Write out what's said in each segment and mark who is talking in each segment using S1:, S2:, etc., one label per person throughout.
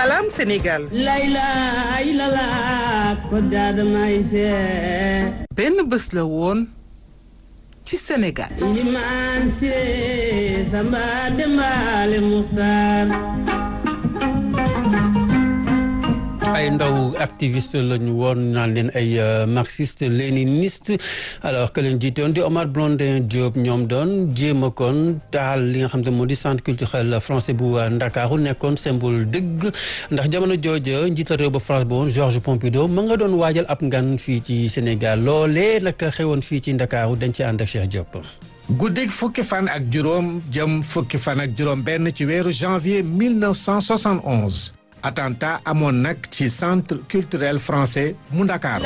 S1: Salam Sénégal. benn bés la woon ci Sénégal.
S2: ay ndaw activiste lañu woon naan leen ay marxiste léniniste alors que leen jiite woon di Omar Blondin Diop ñoom doon jéem a kon taal li nga xam te moo di centre culturel français bu Ndakaaru nekkoon symbole dëgg ndax jamono jooja njiital réew ba France ba woon Georges Pompidou ma nga doon waajal ab ngan fii ci Sénégal loolee nag xewoon fii ci Ndakaaru dañ ci ànd ak Cheikh Diop.
S3: guddig fukki fan ak juróom jëm fukki fan ak juróom benn ci weeru janvier 1971 attentat amoon nag ci centre culturel français mu Ndakaaru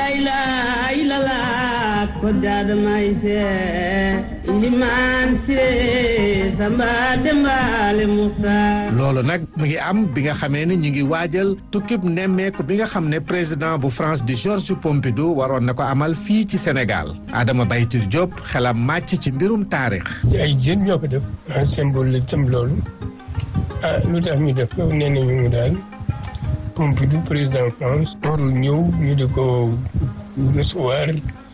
S3: loolu nag mu ngi am bi nga xamee ni ñu ngi waajal tukkib nemmeeku bi nga xam ne président bu France di Georges Pompidou waroon na ko amal fii ci Sénégal Adama Baytir Diop xelam màcc ci mbirum taarix
S4: ay jën ñoo ko def symbole la tam loolu ah lu tax ñu def ko nee nañu mu daal Pompidou président France warul ñëw ñu di ko recevoir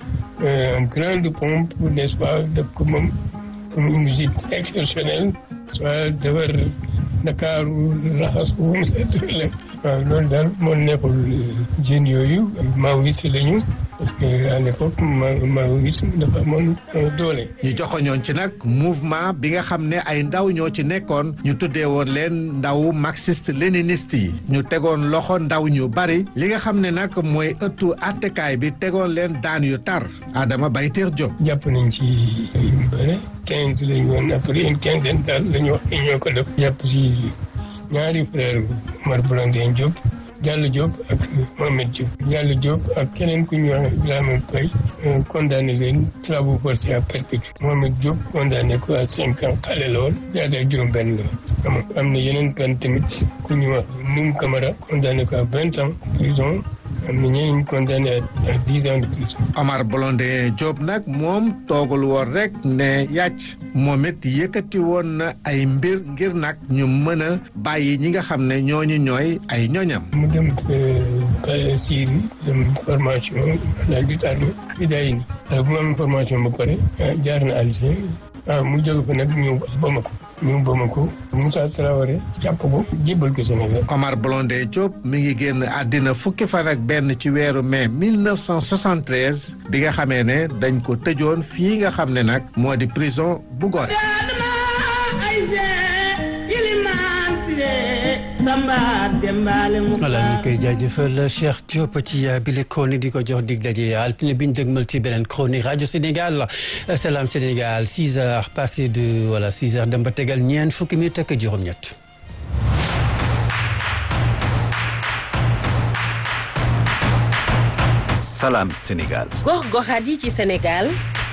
S4: en grande pompe n'est-ce pas def ko moom une visite exceptionnelle soit defar Ndakaaru raxas ko mu set la waaw loolu daal moo nekkul jeunes yooyu maoïste lañu parce que à l'époque maoïsme dafa amoon doole.
S3: ñu joxoñoon ci nag mouvement bi nga xam ne ay ndaw ñoo ci nekkoon ñu tuddee woon leen ndaw marxiste léniniste yi ñu tegoon loxo ndaw ñu bari li nga xam ne nag mooy ëttu attekaay bi tegoon leen daan yu tar Adama Bayteer Diop.
S4: jàpp nañ ci yu bëre quinze la ñu woon après une quinzaine daal la ñu wax ne ñoo ko def jàpp ci ñaari frère Omar Blondin Diop. Diallo Diop ak Mohamed Diop Diallo Diop ak keneen ku ñuy wax Ibrahima Paye condamné leen travaux forcés à perpétuité Mohamed Diop condamné ko à cinq ans xale la woon jaata juróom benn la woon am na yeneen peine tamit ku ñuy wax Noum Camara condamné ko à vingt ans prison am na ñeneen condamné à dix ans de prison
S3: Omar Blondin Diop nag moom toogul woon rek ne yàcc moom it yëkkati woon na ay mbir ngir nag ñu mën a bàyyi ñi nga xam ne ñooñu ñooy ay ñoñam
S4: mu dem Syrie dem formation la lutte armée bi day ni alors bu ma am formation ba pare jaar na Alger waaw mu jóge fa nag ñëw Bamako ñëw Bamako Moussa Traoré jàpp ko jébbal ko Sénégal
S3: Omar Blondin Diop mi ngi génn àddina fukki fan ak benn ci weeru mai 1973 bi nga xamee ne dañ ko tëjoon fii nga xam ne nag moo di prison bu Gorée
S2: voilà ñu koy jaajëfal Cheikh Diop ci bile chronique di ko jox dig daje altine bi ñu dëgmal ci beneen chronique rajo Sénégal Salam Sénégal 6 heures passé de voilà 6 heures dem ba tegal ñeent fukki minutes ak juróom-ñett.
S5: Salam Sénégal.
S6: gox-goxaat yi ci Sénégal.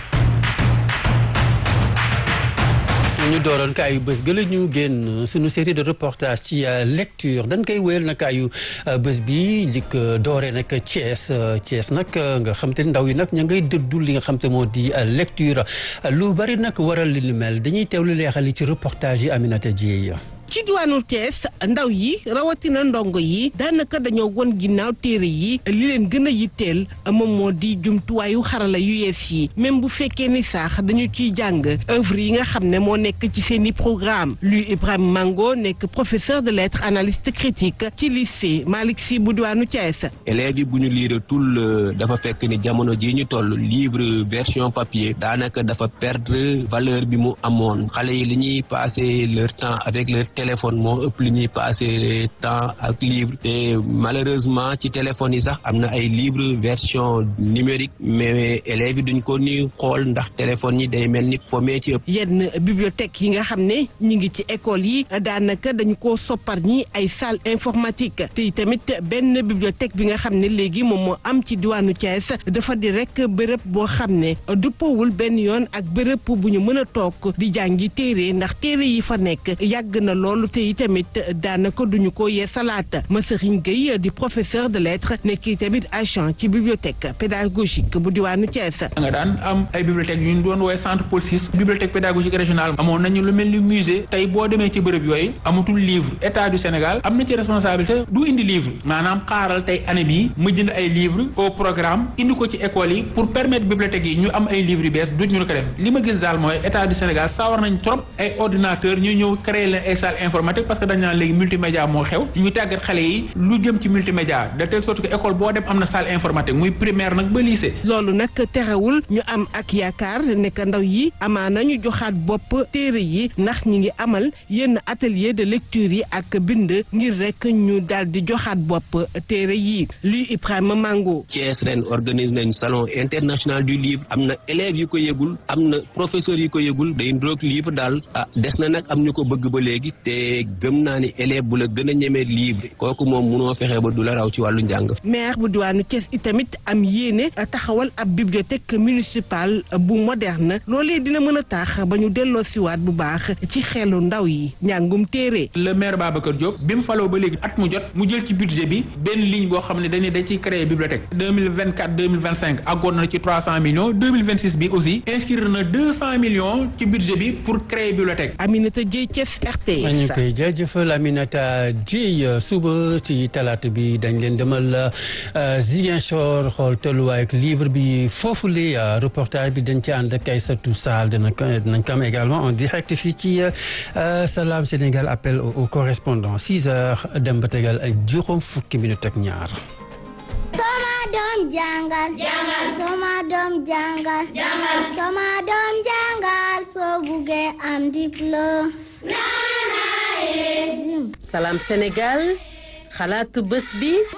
S2: ñu dooroon kaayu bés gëla ñu génn suñu série de reportage ci lecture dañ koy wéyal nag kaayu bés bi njëkk dooree nag Thiès Thiès nag nga xam te ndaw yi nag ña ngay dëddu li nga xam te moo di lecture lu bari nag waral li ni mel dañuy teewlu leexal yi ci reportage yi Aminata Dieye
S7: ci diwaanu Thiès ndaw yi rawatina ndongo yi daanaka dañoo won ginnaaw téere yi li leen gën a yitteel moom moo di jumtuwaayu xarala yu yees yi même bu fekkee ni sax dañu ciy jàng œuvre yi nga xam ne moo nekk ci seen i programme lui Ibrahima Mango nekk professeur de lettres analyste critique ci lycée Malick Sy bu diwaanu Thiès.
S8: élèves yi bu ñu liire tul dafa fekk ni jamono jii ñu toll livre version papier daanaka dafa perdre valeur bi mu amoon xale yi li ñuy passer leur temps avec leur téléphone moo ëpp li ñuy passé temps ak livre te malheureusement ci téléphone yi sax am na ay livre version numérique mais élèves yi duñ ko ni xool ndax téléphone yi day mel ni fomee ci ëpp
S7: yenn bibliothèque yi nga xam ne ñu ngi ci école yi daanaka dañu ko soppar ñi ay salle informatique te tamit benn bibliothèque bi nga xam ne léegi moom moo am ci diwaanu Thiès dafa di rek bërëb boo xam ne dëppoowul benn yoon ak bërëb bu ñu mën a toog di jàngi téere ndax téere yi fa nekk yàgg na loolu te itamit daanaka duñu ko yeesalaat Masserigne Gueye di professeur de lettres nekk tamit agent ci bibliothèque pédagogique bu diwaanu Thiès.
S5: nga daan am ay bibliothèques yu ñu doon woowee centre Paul VI bibliothèque pédagogique régionale amoon nañu lu mel ni musée tey boo demee ci bërëb yooyu amatul livre état du Sénégal am na ci responsabilité du indi livre maanaam xaaral tey année bii ma jënd ay livre au programme indi ko ci école yi pour permettre bibliothèques yi ñu am ay livres yu bees du ñu ko def li ma gis daal mooy état du Sénégal sawar nañ trop ay ordinateur ñu ñëw créer leen ay salle informatique parce que dañ naan léegi multimédia moo xew ñu tàggat xale yi lu jëm ci multimédia de telle sorte que école boo dem am na salle informatique muy primaire nag ba lycée.
S7: loolu nag terewul ñu am ak yaakaar nekk ndaw yi amaana ñu joxaat bopp téere yi ndax ñi ngi amal yenn atelier de lecture yi ak bind ngir rek ñu daal di joxaat bopp téere yi luy Ibrahima Mango.
S8: Thiès ren organise nañ salon international du livre am na élèves yu ko yëgul am na professeurs yu ko yëgul day ndroog livre daal ah des na nag am ñu ko bëgg ba léegi te gëm naa ni élève bu la gën a ñemee livre kooku moom munoo fexe ba du la raw ci wàllu njàng.
S7: maire bu diwaanu Thiès itamit am yéene taxawal ab bibliothèque municipale bu moderne loolee dina mën a tax ba ñu delloo siwaat bu baax ci xelu ndaw yi njàngum téere.
S5: le maire Babacar Diop bi mu faloo ba léegi at mu jot mu jël ci budget bi benn ligne boo xam ne dañuy dañ ciy créer bibliothèque deux mille vingt quatre deux mille vingt cinq àggoon na ci trois cent millions deux mille vingt six bi aussi inscrire na deux cent millions ci budget bi pour créer bibliothèque.
S7: Aminata Dieye Thiès RTS.
S2: ñu koy jaajëfal Aminata Dieye suba ci talaata bi dañ leen demal Ziguinchor xool tolluwaay ak livre bi foofu li reportage bi dañ ci ànd ak Aïssatou Sall dinañ ko dinañ ko am également en direct fii ci Salam Sénégal appel au correspondant six heures dem ba tegal ak juróom fukki minute ak ñaar.
S9: Soma doom jàngal. jàngal. Soma doom jàngal. jàngal. Soma doom jàngal soo buggee am diplôme.
S6: Salam Sénégal xalaatu bés bi